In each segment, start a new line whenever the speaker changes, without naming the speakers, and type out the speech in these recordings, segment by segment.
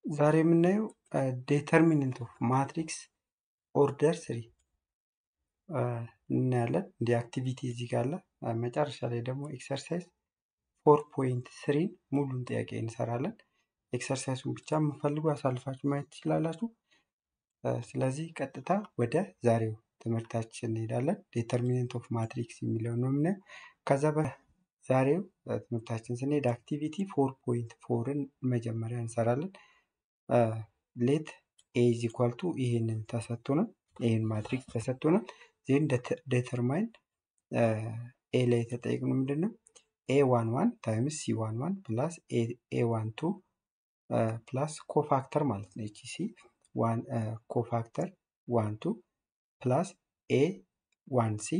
ዛሬ የምናየው ዴተርሚነንት ኦፍ ማትሪክስ ኦርደር ስሪ እናያለን። እንዲህ አክቲቪቲ እዚህ ጋር አለ። መጨረሻ ላይ ደግሞ ኤክሰርሳይዝ ፎር ፖይንት ስሪን ሙሉን ጥያቄ እንሰራለን። ኤክሰርሳይሱን ብቻ የምፈልጉ አሳልፋችሁ ማየት ትችላላችሁ። ስለዚህ ቀጥታ ወደ ዛሬው ትምህርታችን እንሄዳለን። ዴተርሚነንት ኦፍ ማትሪክስ የሚለው ነው የምናየው። ከዛ በዛሬው ትምህርታችን ስንሄድ አክቲቪቲ ፎር ፖይንት ፎርን መጀመሪያ እንሰራለን። ሌት ኤ ኢዝ ኢኳል ቱ ይሄንን ተሰጥቶናል። ይሄን ማትሪክስ ተሰጥቶናል። ዜን ዴተርማይን ኤ ላይ የተጠየቅነው ምንድን ነው? ኤ ዋን ዋን ታይምስ ሲ ዋን ዋን ፕላስ ኤ ዋን ቱ ፕላስ ኮፋክተር ማለት ነው። ኤች ሲ ኮፋክተር ዋን ቱ ፕላስ ኤ ዋን ሲ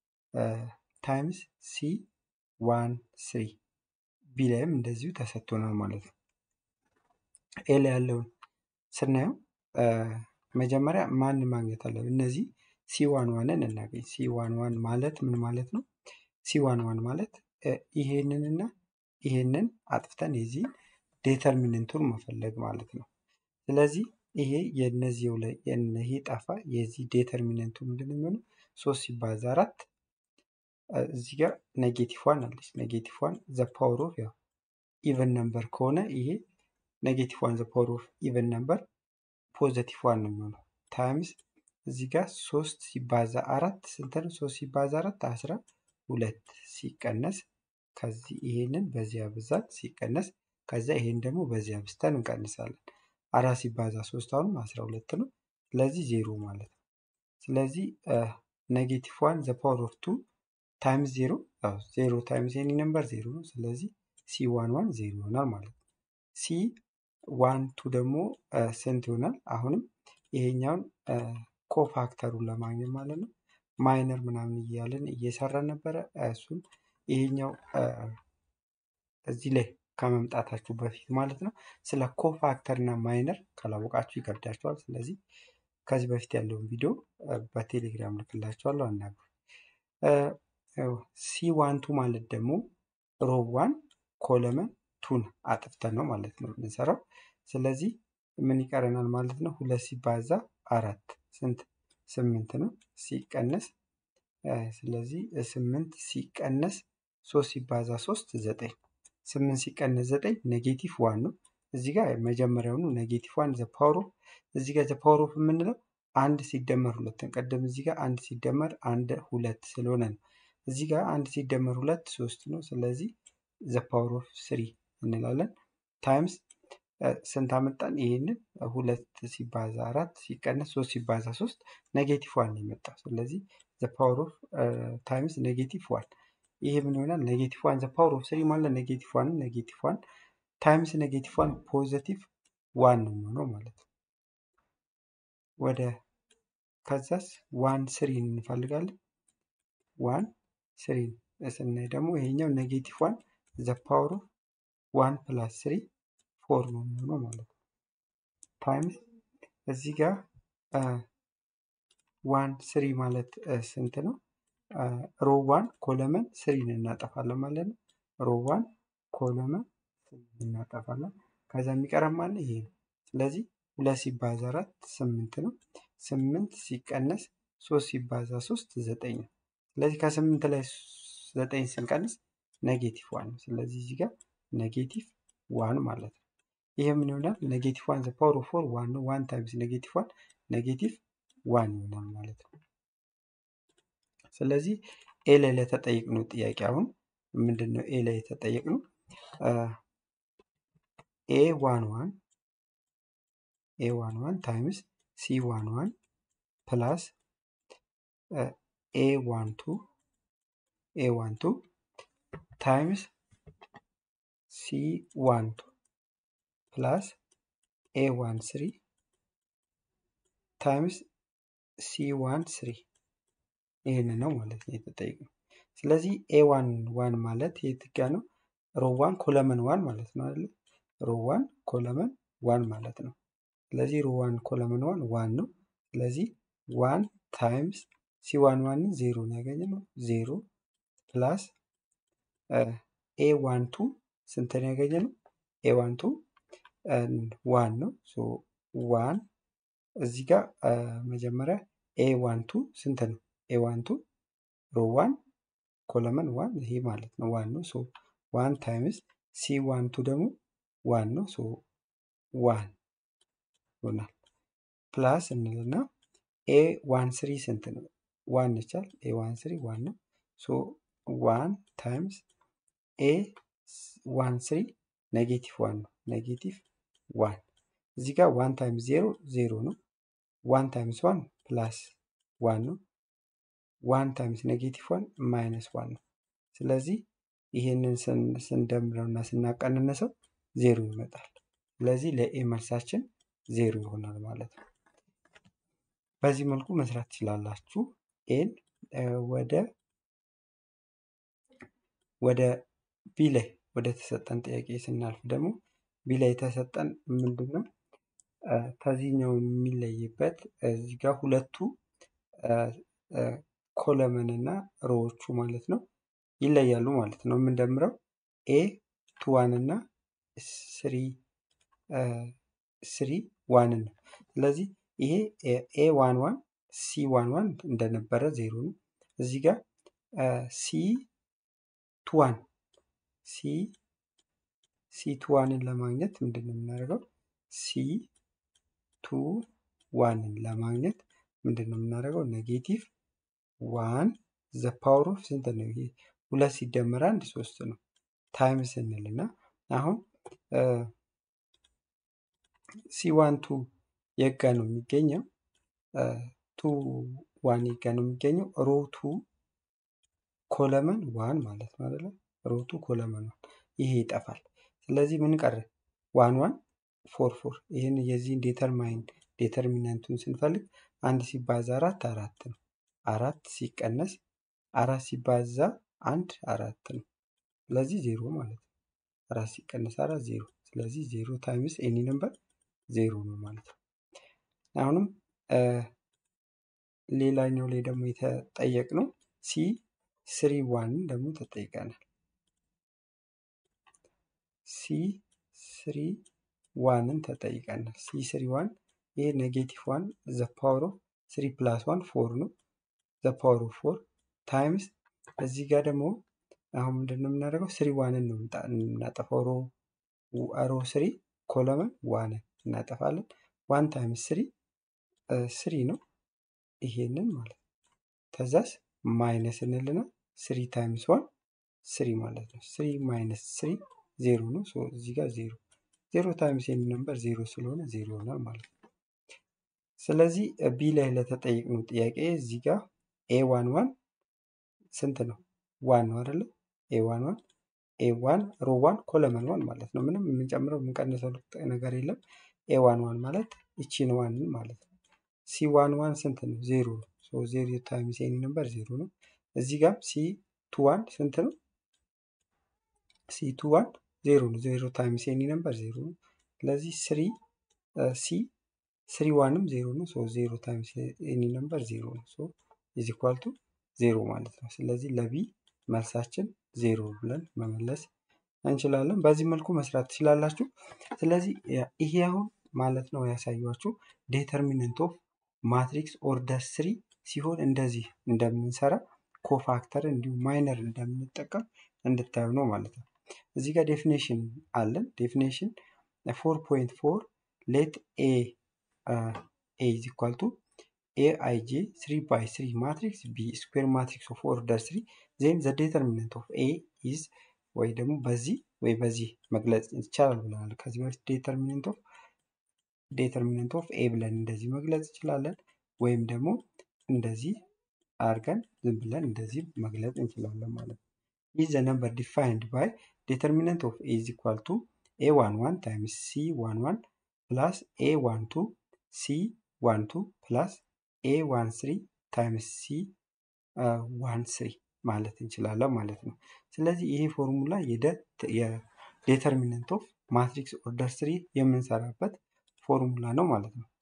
ታይምስ ሲ ዋን ስሪ ቢ ላይም እንደዚሁ ተሰጥቶናል ማለት ነው። ኤ ላይ ያለውን ስናየው መጀመሪያ ማን ማግኘት አለብን? እነዚህ ሲ ዋን ዋንን እናገኝ። ሲ ዋን ዋን ማለት ምን ማለት ነው? ሲ ዋን ዋን ማለት ይሄንንና ይሄንን አጥፍተን የዚህ ዴተርሚነንቱን መፈለግ ማለት ነው። ስለዚህ ይሄ የነዚው ላይ ይሄ ጠፋ። የዚህ ዴተርሚነንቱ ምንድን ነው የሚሆነው? ሶስት ሲባዛ አራት እዚህ ጋር ኔጌቲቭ ዋን አለች። ኔጌቲቭ ዋን ዘ ፓወር ኦፍ ያው ኢቨን ነምበር ከሆነ ይሄ ኔጌቲቭ ዋን ዘ ፓወር ኦፍ ኢቨን ነምበር ፖዘቲቭ ዋን ነው የሚሆነው ታይምስ እዚህ ጋር ሶስት ሲባዛ አራት ስንት ነው? ሶስት ሲባዛ አራት አስራ ሁለት ሲቀነስ ከዚህ ይሄንን በዚያ ብዛት ሲቀነስ ከዚያ ይሄን ደግሞ በዚያ ብዝተን እንቀንሳለን። አራት ሲባዛ ሶስት አሁንም አስራ ሁለት ነው። ስለዚህ ዜሮ ማለት ነው። ስለዚህ ኔጌቲቭ ዋን ዘ ፓወር ኦፍ ቱ ታይምስ ዜሮ ያው ዜሮ ታይምስ ኤኒ ነምበር ዜሮ ነው። ስለዚህ ሲ ዋን ዋን ዜሮ ይሆናል ማለት ነው። ሲ ዋን ቱ ደግሞ ስንት ይሆናል? አሁንም ይሄኛውን ኮፋክተሩን ለማግኘት ማለት ነው። ማይነር ምናምን እያለን እየሰራን ነበረ። እሱን ይሄኛው እዚህ ላይ ከመምጣታችሁ በፊት ማለት ነው ስለ ኮፋክተር እና ማይነር ካላወቃችሁ ይከብዳችኋል። ስለዚህ ከዚህ በፊት ያለውን ቪዲዮ በቴሌግራም ልክላችኋለሁ፣ አናግሩ። ሲ ዋን ቱ ማለት ደግሞ ሮብ ዋን ኮለመን ቱን አጥፍተን ነው ማለት ነው የምንሰራው። ስለዚህ ምን ይቀረናል ማለት ነው? ሁለት ሲባዛ አራት ስንት ስምንት ነው ሲቀነስ ስለዚህ ስምንት ሲቀነስ ሶስት ሲባዛ ሶስት ዘጠኝ ስምንት ሲቀነስ ዘጠኝ ኔጌቲቭ ዋን ነው። እዚህ ጋር መጀመሪያውኑ ኔጌቲቭ ዋን ዘ ፓወር ኦፍ እዚህ ጋር ዘ ፓወር ኦፍ የምንለው አንድ ሲደመር ሁለትን ቀደም እዚህ ጋር አንድ ሲደመር አንድ ሁለት ስለሆነ ነው። እዚህ ጋር አንድ ሲደመር ሁለት ሶስት ነው። ስለዚህ ዘ ፓወር ኦፍ ስሪ እንላለን ታይምስ ስንት አመጣን? ይህንን ሁለት ሲባዛ አራት ሲቀነስ ሶስት ሲባዛ ሶስት ኔጌቲቭ ዋን የመጣው ስለዚህ ዘ ፓወር ኦፍ ታይምስ ኔጌቲቭ ዋን ይሄ ምን ይሆናል? ኔጌቲቭ ዋን ዘ ፓወር ኦፍ ስሪ ማለት ኔጌቲቭ ዋን ኔጌቲቭ ዋን ታይምስ ኔጌቲቭ ዋን ፖዘቲቭ ዋን ነው የሚሆነው ማለት ነው። ወደ ከዛስ ዋን ስሪን እንፈልጋለን። ዋን ስሪን ስናይ ደግሞ ይሄኛው ኔጌቲቭ ዋን ዘ ፓወር ኦፍ ዋን ፕላስ ስሪ ፎር ነው የሚሆነው ማለት ነው። ታይምስ እዚህ ጋር ዋን ስሪ ማለት ስንት ነው? ሮ ዋን ኮለመን ስሪን እናጠፋለን ማለት ነው። ሮ ዋን ኮለመን ስሪን እናጠፋለን። ከዛ የሚቀረን ማለት ይሄ ነው። ስለዚህ ሁለት ሲባዛ አራት ስምንት ነው። ስምንት ሲቀነስ ሶስት ሲባዛ ሶስት ዘጠኝ ነው። ስለዚህ ከስምንት ላይ ዘጠኝ ስንቀንስ ኔጌቲቭ ዋን ነው። ስለዚህ እዚህ ጋር ኔጌቲቭ ዋን ማለት ነው። ይሄ ምን ይሆናል? ኔጌቲቭ ዋን ዘ ፓወር ኦፍ ፎር ዋን ነው። ዋን ታይምስ ኔጌቲቭ ዋን ኔጌቲቭ ዋን ይሆናል ማለት ነው። ስለዚህ ኤ ላይ ለተጠየቅነው ጥያቄ አሁን ምንድን ነው? ኤ ላይ የተጠየቅነው ኤ ዋን ዋን ኤ ዋን ዋን ታይምስ ሲ ዋን ዋን ፕላስ ኤ ዋን ቱ ኤ ዋን ቱ ታይምስ ሲ ዋን ቱ ፕላስ ኤ ዋን ስሪ ታይምስ ሲ ዋን ስሪ ይህን ነው ማለት ነው የተጠየቅነው። ስለዚህ ኤ ዋን ዋን ማለት የት ጋ ነው? ሮ ዋን ኮለመን ዋን ማለት ነው አይደለ? ሮ ዋን ኮለመን ዋን ማለት ነው። ስለዚህ ሮ ዋን ኮለመን ዋን ዋን ነው። ስለዚህ ዋን ታይምስ ሲ ዋን ዋንን ዜሮ ነው ያገኘነው ዜሮ ፕላስ ኤ ዋን ቱ ስንት ነው ያገኘነው? ኤ ዋን ቱ ዋን ነው። ዋን እዚህ ጋር መጀመሪያ ኤ ዋን ቱ ስንት ነው? ኤ ዋን ቱ ሮ ዋን ኮለመን ዋን ይሄ ማለት ነው ዋን ነው። ሶ ዋን ታይምስ ሲ ዋን ቱ ደግሞ ዋን ነው። ሶ ዋን ይሆናል። ፕላስ እንልና ኤ ዋን ስሪ ስንት ነው? ዋን ይቻል ኤ ዋን ስሪ ዋን ነው። ሶ ዋን ታይምስ ኤ ዋን ስሪ ኔጌቲቭ ዋን ነው። ኔጌቲቭ ዋን እዚህ ጋር ዋን ታይምስ ዜሮ ዜሮ ነው። ዋን ታይምስ ዋን ፕላስ ዋን ነው። ዋን ታይምስ ኔጌቲቭ ዋን ማይነስ ዋን ነው። ስለዚህ ይህንን ስንደምረው እና ስናቀንነሰው ዜሮ ይመጣል። ስለዚህ ለኤ መልሳችን ዜሮ ይሆናል ማለት ነው። በዚህ መልኩ መስራት ትችላላችሁ። ኤን ወደ ወደ ቢ ላይ ወደ ተሰጠን ጥያቄ ስናልፍ ደግሞ ቢ ላይ የተሰጠን ምንድን ነው? ከዚህኛው የሚለይበት እዚህ ጋር ሁለቱ ኮለመን እና ሮዎቹ ማለት ነው ይለያሉ ማለት ነው። የምንደምረው ኤ ቱ ዋን እና ስሪ ስሪ ዋንን ነው። ስለዚህ ይሄ ኤ ዋን ዋን ሲ ዋን ዋን እንደነበረ ዜሮ ነው። እዚህ ጋር ሲ ቱ ዋን ሲ ሲ ቱ ዋንን ለማግኘት ምንድን ነው የምናደርገው? ሲ ቱ ዋንን ለማግኘት ምንድን ነው የምናደርገው? ኔጌቲቭ ዋን ዘ ፓወር ኦፍ ስንት ነው? ይሄ ሁለት ሲደመር አንድ ሶስት ነው። ታይም ስንል እና አሁን ሲ ዋን ቱ የጋ ነው የሚገኘው ቱ ዋን የጋ ነው የሚገኘው ሮ ቱ ኮለመን ዋን ማለት ነው አይደለ? ሮ ቱ ኮለመን ዋን ይሄ ይጠፋል። ስለዚህ ምን ቀረ? ዋን ዋን ፎር ፎር ይህን የዚህን ዴተርማይን ዴተርሚናንቱን ስንፈልግ አንድ ሲባዛ አራት አራት ነው። አራት ሲቀነስ አራት ሲባዛ አንድ አራት ነው። ስለዚህ ዜሮ ማለት ነው። አራት ሲቀነስ አራት ዜሮ። ስለዚህ ዜሮ ታይምስ ኤኒ ነምበር ዜሮ ነው ማለት ነው። አሁንም ሌላኛው ላይ ደግሞ የተጠየቅነው ሲ ስሪ ዋንን ደግሞ ተጠይቀናል። ሲ ስሪ ዋንን ተጠይቀናል። ሲ ስሪ ዋን ይሄ ኔጌቲቭ ዋን ዘ ፓወር ኦፍ ስሪ ፕላስ ዋን ፎር ነው። ዘ ፓወር ኦፍ ፎር ታይምስ እዚህ ጋር ደግሞ አሁን ምንድን ነው የምናደርገው? ስሪ ዋንን ነው የምናጠፋው። ሮ ሮ ስሪ ኮለመን ዋንን እናጠፋለን። ዋን ታይምስ ስሪ ስሪ ነው ይሄንን ማለት ነው። ከዛስ ማይነስ እንልና ስሪ ታይምስ ዋን ስሪ ማለት ነው። ስሪ ማይነስ ስሪ ዜሮ ነው። እዚህ ጋር ዜሮ ዜሮ ታይምስ ኤኒ ነምበር ዜሮ ስለሆነ ዜሮ ይሆናል ማለት ነው። ስለዚህ ቢ ላይ ለተጠየቅነው ጥያቄ እዚህ ጋር ኤ ዋን ዋን ስንት ነው? ዋን ነው አይደለ? ኤ ዋን ዋን ኤ ዋን ሮ ዋን ኮለመን ዋን ማለት ነው። ምንም የምንጨምረው የምንቀንሰው ነገር የለም። ኤ ዋን ዋን ማለት ይቺን ዋንን ማለት ነው። ሲ ዋን ዋን ስንት ነው? ዜሮ ነው። ዜሮ ታይምስ ኤኒ ነምበር ዜሮ ነው። እዚህ ጋር ሲ ቱ ዋን ስንት ነው? ሲ ቱ ዋን ዜሮ ነው። ዜሮ ታይምስ ኤኒ ነምበር ዜሮ ነው። ስለዚህ ስሪ ሲ ስሪ ዋንም ዜሮ ነው። ሶ ዜሮ ታይምስ ኤኒ ነምበር ዜሮ ነው። ሶ ኢዝ ኢኳል ቱ ዜሮ ማለት ነው። ስለዚህ ለቢ መልሳችን ዜሮ ብለን መመለስ እንችላለን። በዚህ መልኩ መስራት ትችላላችሁ። ስለዚህ ይሄ አሁን ማለት ነው ያሳያችሁ ዴተርሚነንት ኦፍ ማትሪክስ ኦርደር ስሪ ሲሆን እንደዚህ እንደምንሰራ ኮፋክተር እንዲሁም ማይነር እንደምንጠቀም እንድታዩ ነው ማለት ነው። እዚህ ጋር ዴፊኔሽን አለን። ዴፊኔሽን ፎር ፖይንት ፎር ሌት ኤ ኤ ኢዝ ኢኳል ቱ ኤ አይ ጄ ስሪ ባይ ስሪ ማትሪክስ ቢ ስኩዌር ማትሪክስ ኦፍ ኦርደር ስሪ ዜን ዘ ዴተርሚነንት ኦፍ ኤ ኢዝ ወይ ደግሞ በዚህ ወይ በዚህ መግለጽ ይቻላል ብለናል። ከዚህ በፊት ዴተርሚነንት ኦፍ ዴተርሚነንት ኦፍ ኤ ብለን እንደዚህ መግለጽ እንችላለን። ወይም ደግሞ እንደዚህ አድርገን ዝም ብለን እንደዚህ መግለጽ እንችላለን ማለት ነው። ኢዝ ዘ ነምበር ዲፋይንድ ባይ ዴተርሚነንት ኦፍ ኤ ኢዝ ኢኳል ቱ ኤ ዋን ዋን ታይምስ ሲ ዋን ዋን ፕላስ ኤ ዋን ቱ ሲ ዋን ቱ ፕላስ ኤ ዋን ስሪ ታይምስ ሲ ዋን ስሪ ማለት እንችላለን ማለት ነው። ስለዚህ ይሄ ፎርሙላ የዴተርሚነንት ኦፍ ማትሪክስ ኦርደር ስሪ የምንሰራበት ፎርሙላ ነው ማለት ነው።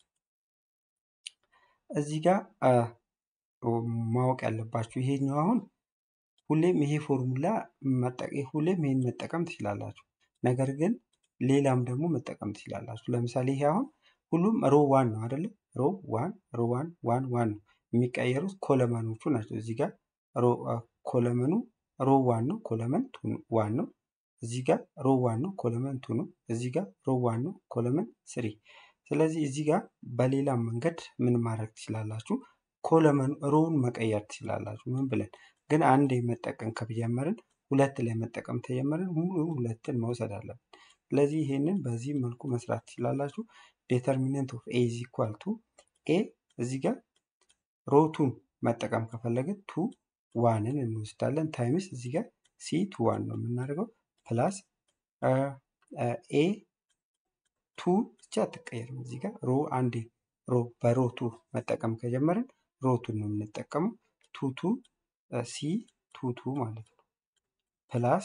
እዚህ ጋር ማወቅ ያለባችሁ ይሄኛው አሁን ሁሌም ይሄ ፎርሙላ ሁሌም ይሄን መጠቀም ትችላላችሁ። ነገር ግን ሌላም ደግሞ መጠቀም ትችላላችሁ። ለምሳሌ ይሄ አሁን ሁሉም ሮ ዋን ነው አይደለም? ሮ ዋን ሮ ዋን ዋን ዋን ነው የሚቀየሩት ኮለመኖቹ ናቸው። እዚህ ጋር ሮ ኮለመኑ ሮ ዋን ነው፣ ኮለመን ቱ ዋን ነው። እዚህ ጋር ሮ ዋን ነው፣ ኮለመን ቱ ነው። እዚህ ጋር ሮ ዋን ነው፣ ኮለመን ስሪ። ስለዚህ እዚህ ጋር በሌላም መንገድ ምን ማድረግ ትችላላችሁ? ኮለመን ሮውን መቀየር ትችላላችሁ። ምን ብለን ግን አንድ መጠቀም ከጀመርን ሁለት ላይ መጠቀም ተጀመርን ሙሉ ሁለትን መውሰድ አለብን። ስለዚህ ይሄንን በዚህ መልኩ መስራት ትችላላችሁ። ዴተርሚነንት ኦፍ ኤ ኢዝ ኢኳል ቱ ኤ እዚህ ጋር ሮቱን መጠቀም ከፈለግን ቱ ዋንን እንወስዳለን ታይምስ እዚህ ጋር ሲ ቱ ዋን ነው የምናደርገው ፕላስ ኤ ቱ ብቻ አትቀየርም። እዚህ ጋር ሮ አንዴ ሮ በሮቱ መጠቀም ከጀመርን ሮቱን ነው የምንጠቀመው ቱ ቱ ሲ ቱ ቱ ማለት ነው ፕላስ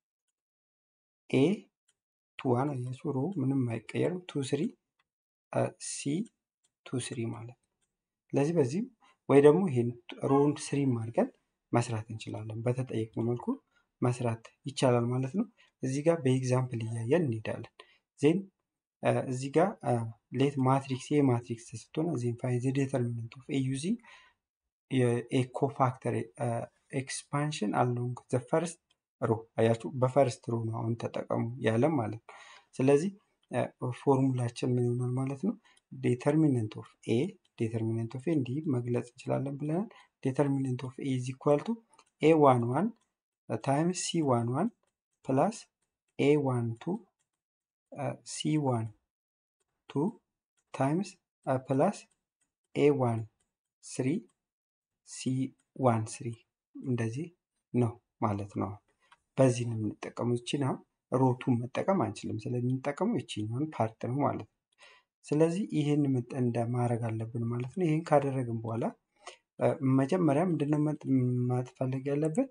ኤ ቱ ዋን አያችሁ ሮ ምንም አይቀየርም ቱ ስሪ ሲ ቱ ስሪ ማለት ነው። ስለዚህ በዚህ ወይ ደግሞ ይሄን ሮውን ስሪም አድርገን መስራት እንችላለን። በተጠየቅነው መልኩ መስራት ይቻላል ማለት ነው። እዚህ ጋር በኤግዛምፕል እያየን እንሄዳለን። ዜን እዚህ ጋር ሌት ማትሪክስ ኤ ማትሪክስ ስትሆን ዜን ፋይን ዘ ዴተርሚናንት ኦፍ ኤ ዩዚንግ ኤ ኮፋክተር ኤክስፓንሽን አሎንግ ዘ ፈርስት ሮ አያችሁ፣ በፈርስት ሮ ነው አሁን ተጠቀሙ ያለም ማለት ነው። ስለዚህ ፎርሙላችን ምን ይሆናል ማለት ነው? ዴተርሚነንት ኦፍ ኤ ዴተርሚነንት ኦፍ ኤ እንዲህ መግለጽ እንችላለን ብለናል። ዴተርሚነንት ኦፍ ኤ ኢዝ ኢኳል ቱ ኤ ዋን ዋን ታይምስ ሲ ዋን ዋን ፕላስ ኤ ዋን ቱ ሲ ዋን ቱ ታይምስ ፕላስ ኤ ዋን ስሪ ሲ ዋን ስሪ እንደዚህ ነው ማለት ነው። በዚህ ነው የምንጠቀመው። ይችን አሁን ሮቱን መጠቀም አንችልም። ስለምንጠቀመው ይችኛውን ፓርት ነው ማለት ነው። ስለዚህ ይህን እንደ ማድረግ አለብን ማለት ነው። ይህን ካደረግን በኋላ መጀመሪያ ምንድነው ማትፈለግ ያለብን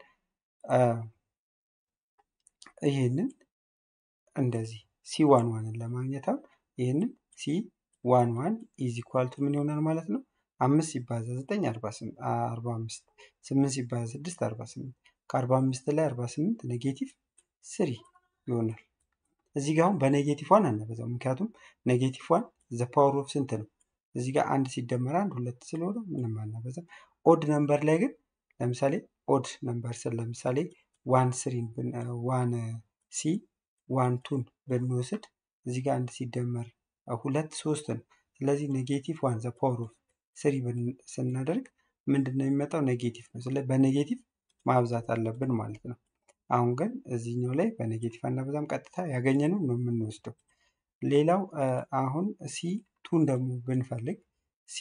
ይህንን እንደዚህ ሲ ዋን ዋንን ለማግኘት አሁን ይህንን ሲ ዋን ዋን ኢዝ ኢኳል ቱ ምን ይሆናል ማለት ነው? አምስት ሲባዛ ዘጠኝ አርባ አምስት ስምንት ሲባዛ ስድስት አርባ ስምንት ከአርባ አምስት ላይ አርባ ስምንት ኔጌቲቭ ስሪ ይሆናል። እዚህ ጋር አሁን በኔጌቲቭ ዋን አናበዛው፣ ምክንያቱም ኔጌቲቭ ዋን ዘ ፓወር ኦፍ ስንት ነው? እዚህ ጋር አንድ ሲደመር አንድ ሁለት ስለሆነ ምንም አናበዛም። ኦድ ነምበር ላይ ግን ለምሳሌ ኦድ ነምበር ስል ለምሳሌ ዋን ስሪን ዋን ሲ ዋን ቱን ብንወስድ እዚህ ጋር አንድ ሲደመር ሁለት ሶስት ነው። ስለዚህ ኔጌቲቭ ዋን ዘ ፓወር ኦፍ ስሪ ስናደርግ ምንድን ነው የሚመጣው? ኔጌቲቭ ነው። ስለዚህ በኔጌቲቭ ማብዛት አለብን ማለት ነው። አሁን ግን እዚህኛው ላይ በኔጌቲቭ አናበዛም፣ ቀጥታ ያገኘነው ነው የምንወስደው። ሌላው አሁን ሲ ቱን ደግሞ ብንፈልግ ሲ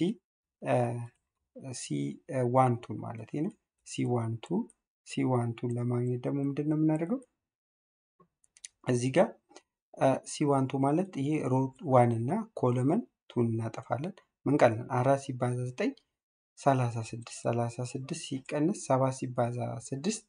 ሲ ዋን ቱን ማለት ነው። ሲ ዋን ቱ ሲ ዋን ቱን ለማግኘት ደግሞ ምንድን ነው የምናደርገው? እዚህ ጋር ሲ ዋን ቱ ማለት ይሄ ሮት ዋን እና ኮለመን ቱን እናጠፋለን። ምን ቀለን አራት ሲባዛ ዘጠኝ ሰላሳ ስድስት ሰላሳ ስድስት ሲቀንስ ሰባት ሲባዛ ስድስት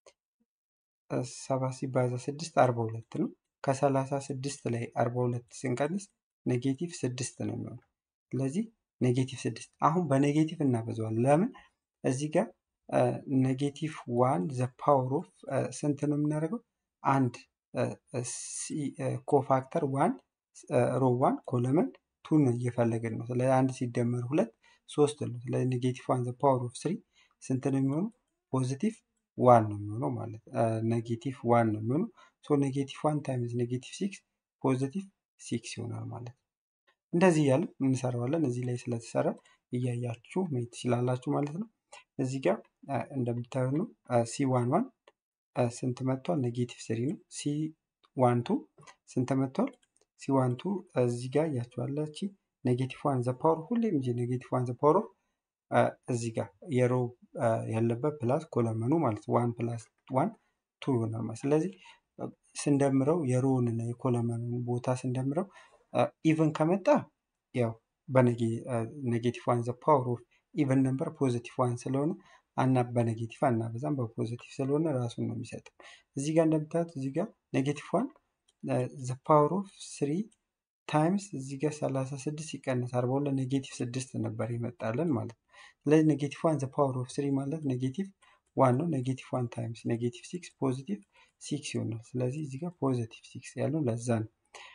ሰባት ሲባዛ ስድስት አርባ ሁለት ነው። ከሰላሳ ስድስት ላይ አርባ ሁለት ስንቀንስ ኔጌቲቭ ስድስት ነው የሚሆነው። ስለዚህ ኔጌቲቭ ስድስት አሁን በኔጌቲቭ እናበዛዋለን። ለምን እዚህ ጋር ኔጌቲቭ ዋን ዘ ፓወር ኦፍ ስንት ነው የምናደርገው? አንድ ኮፋክተር ዋን ሮ ዋን ኮለመን ቱ ነው እየፈለግን ነው። ስለዚህ አንድ ሲደመር ሁለት ሶስት ነው። ስለዚህ ኔጌቲቭ ዋን ዘ ፓወር ኦፍ ስሪ ስንት ነው የሚሆነው? ፖዚቲቭ ዋን ነው የሚሆነው ማለት ኔጌቲቭ ዋን ነው የሚሆነው። ሶ ኔጌቲቭ ዋን ታይምስ ኔጌቲቭ ሲክስ ፖዚቲቭ ሲክስ ይሆናል ማለት ነው። እንደዚህ እያለን እንሰራዋለን። እዚህ ላይ ስለተሰራ እያያችሁ መሄድ ትችላላችሁ ማለት ነው። እዚህ ጋር እንደምታዩ ነው ሲ ዋን ዋን ስንት መጥቷል? ኔጌቲቭ ስሪ ነው። ሲ ዋን ቱ ስንት መጥቷል? ሲ ዋን ቱ እዚህ ጋር እያችኋላች ኔጌቲቭ ዋን ዘ ፓወር ሁሌም እንጂ ኔጌቲቭ ዋን ዘ ፓወር ኦፍ እዚህ ጋር የሮ ያለበት ፕላስ ኮለመኑ ማለት ዋን ፕላስ ዋን ቱ ይሆናል ማለት ስለዚህ ስንደምረው የሮውን እና የኮለመኑን ቦታ ስንደምረው ኢቨን ከመጣ ያው በኔጌቲቭ ዋን ዘ ፓወር ኦፍ ኢቨን ነምበር ፖዚቲቭ ዋን ስለሆነ አና በኔጌቲቭ አናበዛም በፖዚቲቭ ስለሆነ ራሱን ነው የሚሰጠው። እዚህ ጋር እንደምታዩት እዚህ ጋር ኔጌቲቭ ዋን ዘ ፓወር ኦፍ ስሪ ታይምስ እዚህ ጋር ሰላሳ ስድስት ሲቀነስ አርባ ሁለት ኔጌቲቭ ስድስት ነበር ይመጣለን ማለት ነው። ስለዚህ ኔጌቲቭ ዋን ዘ ፓወር ኦፍ ስሪ ማለት ኔጌቲቭ ዋን ነው። ኔጌቲቭ ዋን ታይምስ ኔጌቲቭ ሲክስ ፖዚቲቭ ሲክስ ይሆናል። ስለዚህ እዚህ ጋር ፖዚቲቭ ሲክስ ያለው ለዛ ነው።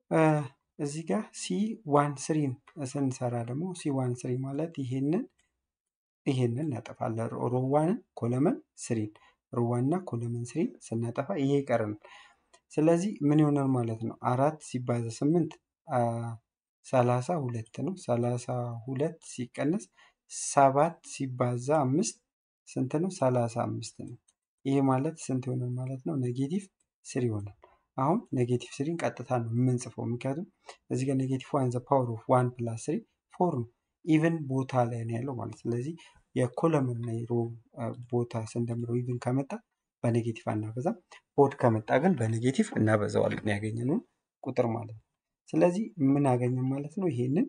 እዚህ ጋር ሲ ዋን ስሪን ስንሰራ ደግሞ ሲ ዋን ስሪ ማለት ይሄንን ይሄንን እናጠፋለን። ሮዋንን ኮለመን ስሪን ሮዋን እና ኮለመን ስሪን ስናጠፋ ይሄ ይቀርናል። ስለዚህ ምን ይሆናል ማለት ነው? አራት ሲባዛ ስምንት ሰላሳ ሁለት ነው። ሰላሳ ሁለት ሲቀነስ ሰባት ሲባዛ አምስት ስንት ነው? ሰላሳ አምስት ነው። ይሄ ማለት ስንት ይሆናል ማለት ነው? ኔጌቲቭ ስሪ ይሆናል። አሁን ኔጌቲቭ ስሪን ቀጥታ ነው የምንጽፈው፣ ምክንያቱም እዚህ ጋር ኔጌቲቭ ዋን ዘ ፓወር ኦፍ ዋን ፕላስ ስሪ ፎር ነው። ኢቨን ቦታ ላይ ነው ያለው ማለት ስለዚህ የኮለምን እና የሮ ቦታ ስንደምረው ኢቨን ከመጣ በኔጌቲቭ አናበዛም። ኦድ ከመጣ ግን በኔጌቲቭ እናበዛዋለን ያገኘነውን ቁጥር ማለት ነው። ስለዚህ ምን አገኘን ማለት ነው? ይሄንን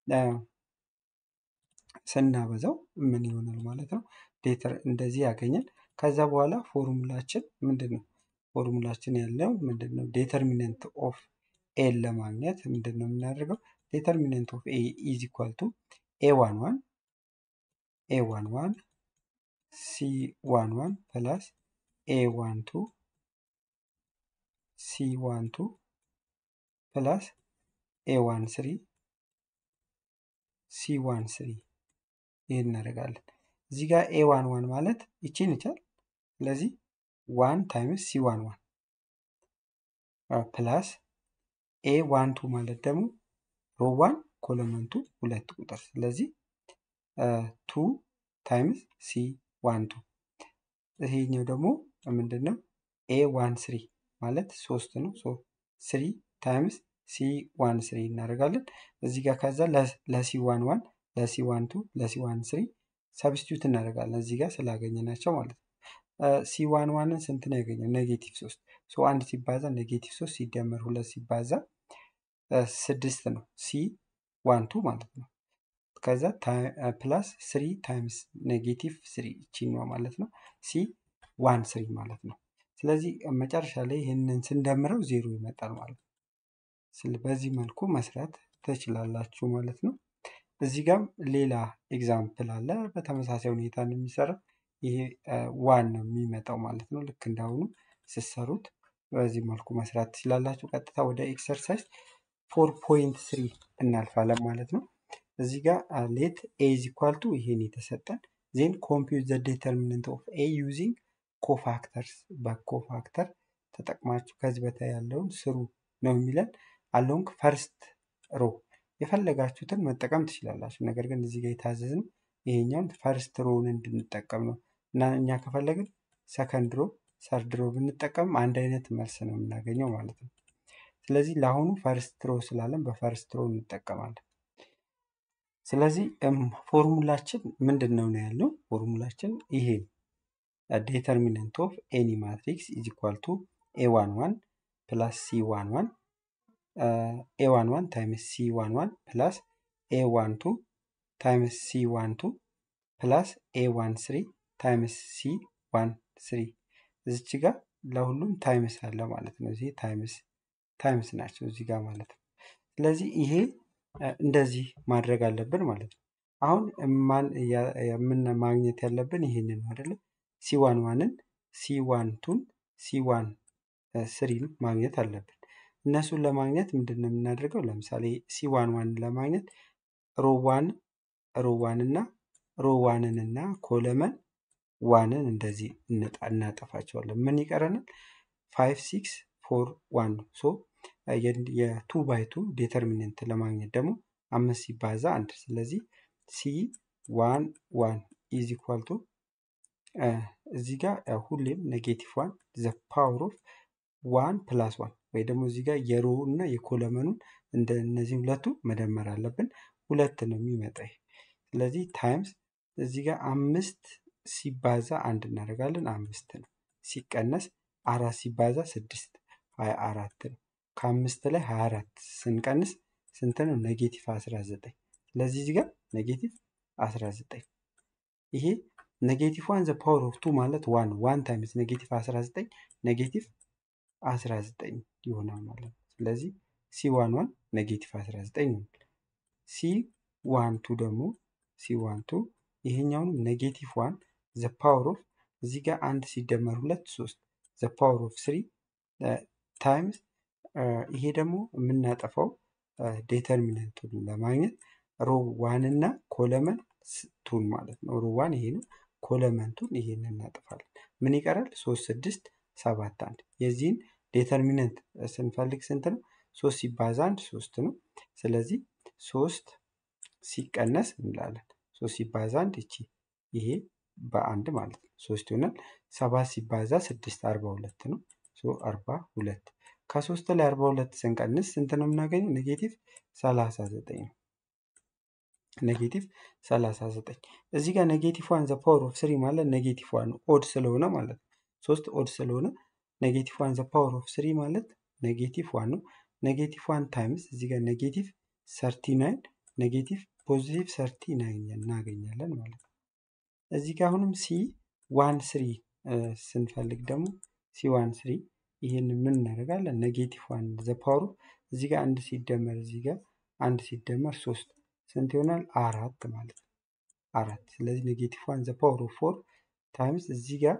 ስናበዛው ምን ይሆናል ማለት ነው? ሌተር እንደዚህ ያገኛል። ከዛ በኋላ ፎርሙላችን ምንድን ነው? ፎርሙላችን ያለው ምንድን ነው? ዴተርሚነንት ኦፍ ኤን ለማግኘት ምንድን ነው የምናደርገው? ዴተርሚነንት ኦፍ ኤ ኢዝ ኢኳል ቱ ኤ ዋን ዋን ኤ ዋን ዋን ሲ ዋን ዋን ፕላስ ኤ ዋን ቱ ሲ ዋን ቱ ፕላስ ኤ ዋን ስሪ ሲ ዋን ስሪ ይህን እናደርጋለን። እዚህ ጋር ኤ ዋን ዋን ማለት ይቺን ይቻል። ስለዚህ ዋን ታይምስ ሲ ዋን ዋን ፕላስ ኤ ዋን ቱ ማለት ደግሞ ሮ ዋን ኮለመንቱ ሁለት ቁጥር ስለዚህ ቱ ታይምስ ሲ ዋን ቱ ይሄኛው ደግሞ ምንድን ነው? ኤ ዋን ስሪ ማለት ሶስት ነው። ስሪ ታይምስ ሲ ዋን ስሪ እናደርጋለን። እዚህ ጋር ከዛ ለሲ ዋን ዋን ለሲ ዋን ቱ ለሲ ዋን ስሪ ሰብስቲዩት እናደርጋለን እዚህ ጋር ስላገኘናቸው ማለት ነው። ሲ ዋን ዋንን ስንት ነው ያገኘው? ኔጌቲቭ ሶስት ሶ አንድ ሲባዛ ኔጌቲቭ ሶስት ሲደመር ሁለት ሲባዛ ስድስት ነው ሲ ዋን ቱ ማለት ነው። ከዛ ፕላስ ስሪ ታይምስ ኔጌቲቭ ስሪ ይቺኛዋ ማለት ነው ሲ ዋን ስሪ ማለት ነው። ስለዚህ መጨረሻ ላይ ይህንን ስንደምረው ዜሮ ይመጣል ማለት ነው። በዚህ መልኩ መስራት ትችላላችሁ ማለት ነው። እዚህ ጋም ሌላ ኤግዛምፕል አለ። በተመሳሳይ ሁኔታ ነው የሚሰራው። ይሄ ዋን ነው የሚመጣው ማለት ነው። ልክ እንዳሁኑ ስትሰሩት በዚህ መልኩ መስራት ትችላላችሁ። ቀጥታ ወደ ኤክሰርሳይዝ ፎር ፖይንት ስሪ እናልፋለን ማለት ነው። እዚህ ጋር ሌት ኤ ኢዝ ኢኳል ቱ ይሄን የተሰጠን ዜን ኮምፒውት ዘ ዴተርሚነንት ኦፍ ኤ ዩዚንግ ኮፋክተርስ በኮፋክተር ተጠቅማችሁ ከዚህ በታይ ያለውን ስሩ ነው የሚለን አሎንግ ፈርስት ሮ የፈለጋችሁትን መጠቀም ትችላላችሁ። ነገር ግን እዚህ ጋር የታዘዝን ይሄኛውን ፈርስት ሮውን እንድንጠቀም ነው እና እኛ ከፈለግን ሰከንድ ሮ ሰርድ ሮ ብንጠቀም አንድ አይነት መልስ ነው የምናገኘው ማለት ነው። ስለዚህ ለአሁኑ ፈርስት ሮ ስላለን በፈርስት ሮ እንጠቀማለን። ስለዚህ ፎርሙላችን ምንድን ነው ነው ያለው? ፎርሙላችን ይሄ ዴተርሚነንት ኦፍ ኤኒ ማትሪክስ ኢዝ ኢኳል ቱ ኤ ዋን ዋን ፕላስ ሲ ዋን ዋን ኤ ዋን ዋን ታይምስ ሲ ዋን ዋን ፕላስ ኤ ዋን ቱ ታይምስ ሲ ዋን ቱ ፕላስ ኤ ዋን ስሪ ታይምስ ሲ ዋን ስሪ እዚች ጋር ለሁሉም ታይምስ አለ ማለት ነው። እዚህ ታይምስ ታይምስ ናቸው እዚህ ጋር ማለት ነው። ስለዚህ ይሄ እንደዚህ ማድረግ አለብን ማለት ነው። አሁን ማን የምን ማግኘት ያለብን ይሄንን ነው አይደለም። ሲ ዋን ዋንን ሲ ዋን ቱን ሲ ዋን ስሪን ማግኘት አለብን። እነሱን ለማግኘት ምንድን ነው የምናደርገው? ለምሳሌ ሲ ዋን ዋንን ለማግኘት ሮዋን ሮዋን እና ሮዋንን እና ኮለመን ዋንን እንደዚህ እናጠፋቸዋለን። ምን ይቀረናል? ፋይቭ ሲክስ ፎር ዋን ነው። ሶ የቱ ባይ ቱ ዴተርሚነንት ለማግኘት ደግሞ አምስት ሲባዛ አንድ ስለዚህ ሲ ዋን ዋን ኢዝ ኢኳል ቱ እዚህ ጋር ሁሌም ኔጌቲቭ ዋን ዘ ፓወር ኦፍ ዋን ፕላስ ዋን ወይ ደግሞ እዚህ ጋር የሮ እና የኮለመኑን እንደ እነዚህ ሁለቱ መደመር አለብን። ሁለት ነው የሚመጣ ይሄ። ስለዚህ ታይምስ እዚህ ጋር አምስት ሲባዛ አንድ እናደርጋለን አምስት ነው። ሲቀነስ አራት ሲባዛ ስድስት ሀያ አራት ነው። ከአምስት ላይ ሀያ አራት ስንቀንስ ስንት ነው? ኔጌቲቭ አስራ ዘጠኝ ስለዚህ እዚህ ጋር ኔጌቲቭ አስራ ዘጠኝ ይሄ ኔጌቲቭ ዋን ዘ ፓወር ኦፍ ቱ ማለት ዋን ዋን ታይምስ ኔጌቲቭ አስራ ዘጠኝ ኔጌቲቭ አስራ ዘጠኝ ይሆናል ማለት ነው። ስለዚህ ሲ ዋን ዋን ኔጌቲቭ አስራ ዘጠኝ ይሆናል። ሲ ዋን ቱ ደግሞ ሲ ዋን ቱ ይሄኛውንም ኔጌቲቭ ዋን ዘ ፓወር ኦፍ እዚህ ጋር አንድ ሲደመር ሁለት ሶስት ዘ ፓወር ኦፍ ስሪ ታይምስ ይሄ ደግሞ የምናጠፋው ዴተርሚነንቱን ለማግኘት ሮ ዋን እና ኮለመን ቱን ማለት ነው። ሮ ዋን ይሄ ነው። ኮለመንቱን ይሄን እናጥፋለን። ምን ይቀራል? ሶስት ስድስት ሰባት አንድ። የዚህን ዴተርሚነንት ስንፈልግ ስንት ነው? ሶስት ሲባዛ አንድ ሶስት ነው። ስለዚህ ሶስት ሲቀነስ እንላለን። ሶስት ሲባዛ አንድ እቺ ይሄ በአንድ ማለት ነው ሶስት ይሆናል። ሰባት ሲባዛ ስድስት አርባ ሁለት ነው። ሶ አርባ ሁለት ከሶስት ላይ አርባ ሁለት ስንቀንስ ስንት ነው የምናገኘው? ኔጌቲቭ ሰላሳ ዘጠኝ ነው። ኔጌቲቭ ሰላሳ ዘጠኝ እዚህ ጋር ኔጌቲቭ ዋን ዘ ፓወር ኦፍ ስሪ ማለት ኔጌቲቭ ዋን ኦድ ስለሆነ ማለት ነው። ሶስት ኦድ ስለሆነ ኔጌቲቭ ዋን ዘ ፓወር ኦፍ ስሪ ማለት ኔጌቲቭ ዋን ነው። ኔጌቲቭ ዋን ታይምስ እዚህ ጋር ኔጌቲቭ ሰርቲ ናይን ኔጌቲቭ ፖዚቲቭ ሰርቲ ናይን እናገኛለን ማለት ነው። እዚህ ጋር አሁንም ሲ ዋን ስሪ ስንፈልግ ደግሞ ሲ ዋን ስሪ ይህን ምን እናደርጋለን? ኔጌቲቭ ዋን ዘ ፓወሩ እዚህ ጋር አንድ ሲደመር እዚህ ጋር አንድ ሲደመር ሶስት ስንት ይሆናል? አራት ማለት ነው። አራት ስለዚህ ኔጌቲቭ ዋን ዘ ፓወር ኦፍ ፎር ታይምስ እዚህ ጋር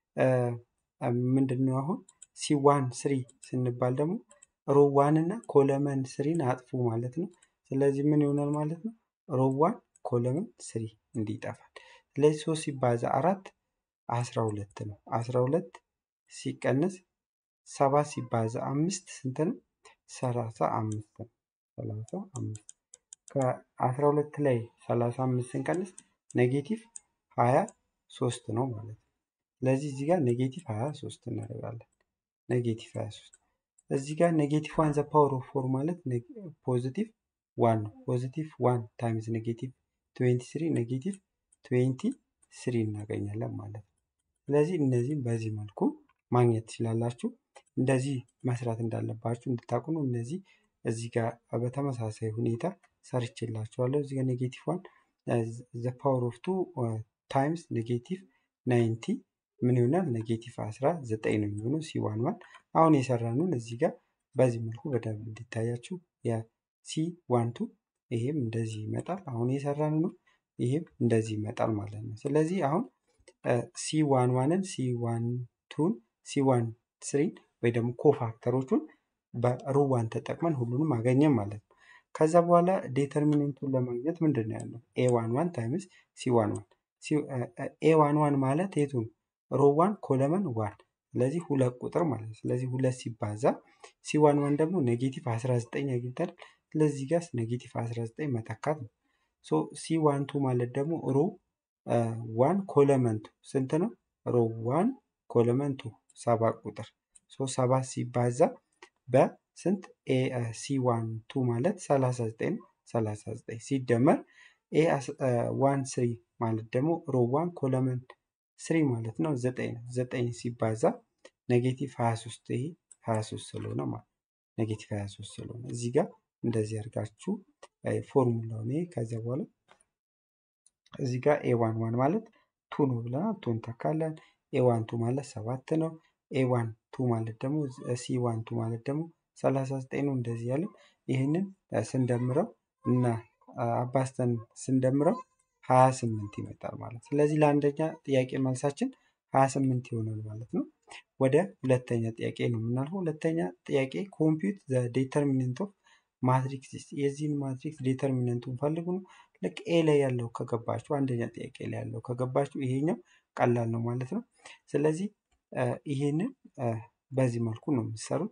ምንድን ነው አሁን ሲ ዋን ስሪ ስንባል ደግሞ ሮ ዋን እና ኮለመን ስሪን አጥፉ ማለት ነው። ስለዚህ ምን ይሆናል ማለት ነው? ሮ ዋን ኮለመን ስሪ እንዲጠፋል። ስለዚህ ሶስት ሲባዛ አራት አስራ ሁለት ነው። አስራ ሁለት ሲቀነስ ሰባት ሲባዛ አምስት ስንት ነው? ሰላሳ አምስት ነው። ሰላሳ አምስት ከአስራ ሁለት ላይ ሰላሳ አምስት ስንቀንስ ኔጌቲቭ ሀያ ሶስት ነው ማለት ነው። ስለዚህ እዚህ ጋር ኔጌቲቭ ሀያ ሶስት እናደርጋለን። ኔጌቲቭ ሀያ ሶስት እዚህ ጋር ኔጌቲቭ ዋን ዘ ፓወር ኦፍ ፎር ማለት ፖዚቲቭ ዋን ነው። ፖዚቲቭ ዋን ታይምስ ኔጌቲቭ ትዌንቲ ስሪ ኔጌቲቭ ትዌንቲ ስሪ እናገኛለን ማለት ነው። ስለዚህ እነዚህም በዚህ መልኩ ማግኘት ትችላላችሁ። እንደዚህ መስራት እንዳለባችሁ እንድታውቁ ነው። እነዚህ እዚህ ጋር በተመሳሳይ ሁኔታ ሰርችላችኋለሁ። እዚህ ጋር ኔጌቲቭ ዋን ዘ ፓወር ኦፍ ቱ ታይምስ ኔጌቲቭ ናይንቲ ምን ይሆናል? ኔጌቲቭ አስራ ዘጠኝ ነው የሚሆነው ሲ ዋን ዋን። አሁን የሰራነውን እዚህ ጋር በዚህ መልኩ በደንብ እንዲታያችሁ የሲ ዋን ቱ ይሄም እንደዚህ ይመጣል። አሁን የሰራን ነው ይሄም እንደዚህ ይመጣል ማለት ነው። ስለዚህ አሁን ሲ ዋን ዋንን ሲ ዋን ቱን ሲ ዋን ስሪን ወይ ደግሞ ኮፋክተሮቹን በሩዋን ተጠቅመን ሁሉንም አገኘን ማለት ነው። ከዛ በኋላ ዴተርሚኔንቱን ለማግኘት ምንድን ነው ያለው? ኤ ዋን ዋን ታይምስ ሲ ዋን ዋን ኤ ዋን ዋን ማለት የቱ ነው? ሮ ዋን ኮለመን ዋን ስለዚህ ሁለት ቁጥር ማለት ነው። ስለዚህ ሁለት ሲባዛ ሲ ዋን ዋን ደግሞ ኔጌቲቭ 19 አግኝተናል። ስለዚህ ጋር ኔጌቲቭ 19 መተካት ነው። ሶ ሲ ዋን ቱ ማለት ደግሞ ሮ ዋን ኮለመንቱ ስንት ነው? ሮ ዋን ኮለመንቱ ሰባት ቁጥር ሶ ሰባት ሲባዛ በስንት ኤ ሲ ዋን ቱ ማለት 39 ነው። 39 ሲደመር ኤ ዋን ስሪ ማለት ደግሞ ሮ ዋን ኮለመን ስሪ ማለት ነው። ዘጠኝ ነው። ዘጠኝ ሲባዛ ኔጌቲቭ 23 ይሄ 23 ስለሆነ ማለት ኔጌቲቭ 23 ስለሆነ እዚህ ጋር እንደዚህ አድርጋችሁ ፎርሙላውን ይሄ ከዚያ በኋላ እዚህ ጋር ኤ ዋን ዋን ማለት ቱ ነው ብለናል። ቱን ተካለን። ኤ ዋን ቱ ማለት ሰባት ነው። ኤ ዋን ቱ ማለት ደግሞ ሲ ዋን ቱ ማለት ደግሞ 39 ነው። እንደዚህ ያለ ይህንን ስንደምረው እና አባስተን ስንደምረው 28 ይመጣል ማለት ስለዚህ ለአንደኛ ጥያቄ መልሳችን 28 ይሆናል ማለት ነው። ወደ ሁለተኛ ጥያቄ ነው የምናልፈው። ሁለተኛ ጥያቄ ኮምፒውት ዘ ዴተርሚነንት ኦፍ ማትሪክስ የዚህን ማትሪክስ ዴተርሚነንቱን ፈልጉ ነው። ልክ ኤ ላይ ያለው ከገባችሁ አንደኛ ጥያቄ ላይ ያለው ከገባችሁ ይሄኛው ቀላል ነው ማለት ነው። ስለዚህ ይሄንን በዚህ መልኩ ነው የምትሰሩት።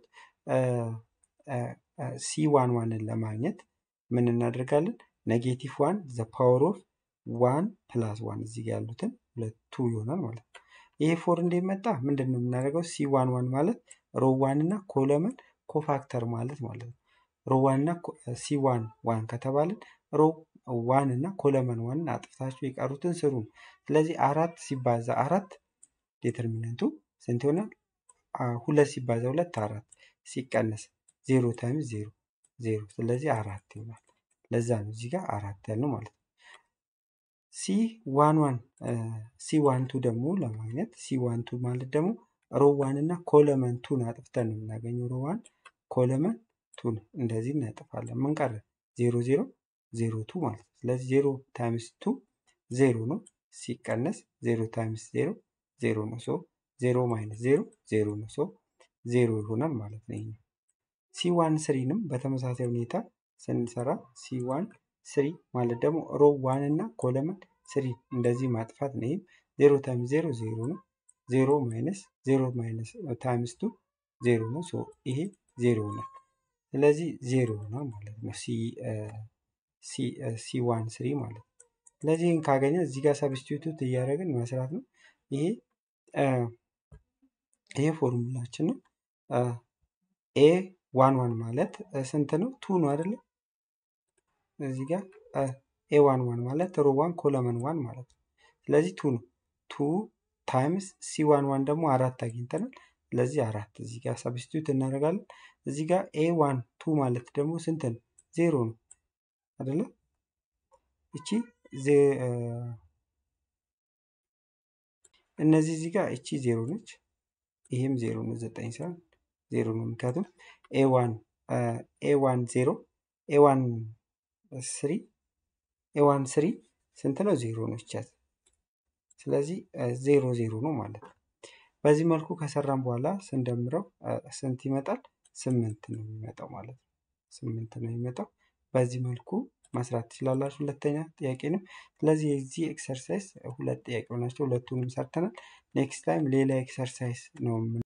ሲ ዋን ዋንን ለማግኘት ምን እናደርጋለን? ኔጌቲቭ ዋን ዘ ፓወር ኦፍ ዋን ፕላስ ዋን እዚህ ጋር ያሉትን ሁለቱ ይሆናል ማለት ነው። ይሄ ፎር እንዴት መጣ? ምንድን ነው የምናደርገው? ሲ ዋን ዋን ማለት ሮ ዋን እና ኮለመን ኮፋክተር ማለት ማለት ነው። ሮ ዋን እና ሲ ዋን ዋን ከተባልን ሮ ዋን እና ኮለመን ዋንን አጥፍታችሁ የቀሩትን ስሩ ነው። ስለዚህ አራት ሲባዛ አራት ዴተርሚነንቱ ስንት ይሆናል? ሁለት ሲባዛ ሁለት አራት ሲቀነስ ዜሮ ታይምስ ዜሮ ዜሮ ስለዚህ አራት ይሆናል። ለዛ ነው እዚህ ጋር አራት ያልነው ማለት ነው። ሲ ዋን ዋን ሲ ዋን ቱ ደግሞ ለማግኘት ሲ ዋን ቱ ማለት ደግሞ ሮ ዋን እና ኮለመን ቱን አጥፍተን ነው የምናገኘው። ሮ ዋን ኮለመን ቱን እንደዚህ እናጥፋለን። ምን ቀረ? ዜሮ ዜሮ ዜሮ ቱ ማለት ነው። ስለዚህ ዜሮ ታይምስ ቱ ዜሮ ነው። ሲቀነስ ዜሮ ታይምስ ዜሮ ዜሮ ነው። ሶ ዜሮ ማይነስ ዜሮ ዜሮ ነው። ሶ ዜሮ ይሆናል ማለት ነው። ይሄኛው ሲ ዋን ስሪንም በተመሳሳይ ሁኔታ ስንሰራ ሲ ዋን ስሪ ማለት ደግሞ ሮ ዋን እና ኮለመን ስሪ እንደዚህ ማጥፋት ነው። ይህም ዜሮ ታይምስ ዜሮ ዜሮ ነው። ዜሮ ማይነስ ዜሮ ማይነስ ታይምስ ቱ ዜሮ ነው። ሶ ይሄ ዜሮ ነው። ስለዚህ ዜሮ ነው ማለት ነው። ሲ ዋን ስሪ ማለት ነው። ስለዚህ ይህን ካገኘ እዚህ ጋር ሰብስቲቱት እያደረግን መስራት ነው። ይሄ ይሄ ፎርሙላችን ነው። ኤ ዋን ዋን ማለት ስንት ነው? ቱ ነው አይደለ? እዚህ ጋር ኤ ዋን ዋን ማለት ሮ ዋን ኮለመን ዋን ማለት ነው። ስለዚህ ቱ ነው። ቱ ታይምስ ሲ ዋን ዋን ደግሞ አራት አግኝተናል። ስለዚህ አራት እዚህ ጋር ሰብስቲቱት እናደርጋለን። እዚህ ጋር ኤ ዋን ቱ ማለት ደግሞ ስንት ነው? ዜሮ ነው አይደለ? እቺ እነዚህ እዚህ ጋር እቺ ዜሮ ነች። ይህም ዜሮ ነው። ዘጠኝ ሳይሆን ዜሮ ነው። ምክንያቱም ኤ ዋን ኤ ዋን ዜሮ ኤ ዋን ስሪ ኤ ዋን ስሪ ስንት ነው? ዜሮ ነው ይቻት። ስለዚህ ዜሮ ዜሮ ነው ማለት ነው። በዚህ መልኩ ከሰራን በኋላ ስንደምረው ስንት ይመጣል? ስምንት ነው የሚመጣው ማለት ነው። ስምንት ነው የሚመጣው። በዚህ መልኩ መስራት ትችላላችሁ። ሁለተኛ ጥያቄንም ስለዚህ የዚህ ኤክሰርሳይዝ ሁለት ጥያቄ ናቸው። ሁለቱንም ሰርተናል። ኔክስት ታይም ሌላ ኤክሰርሳይዝ ነው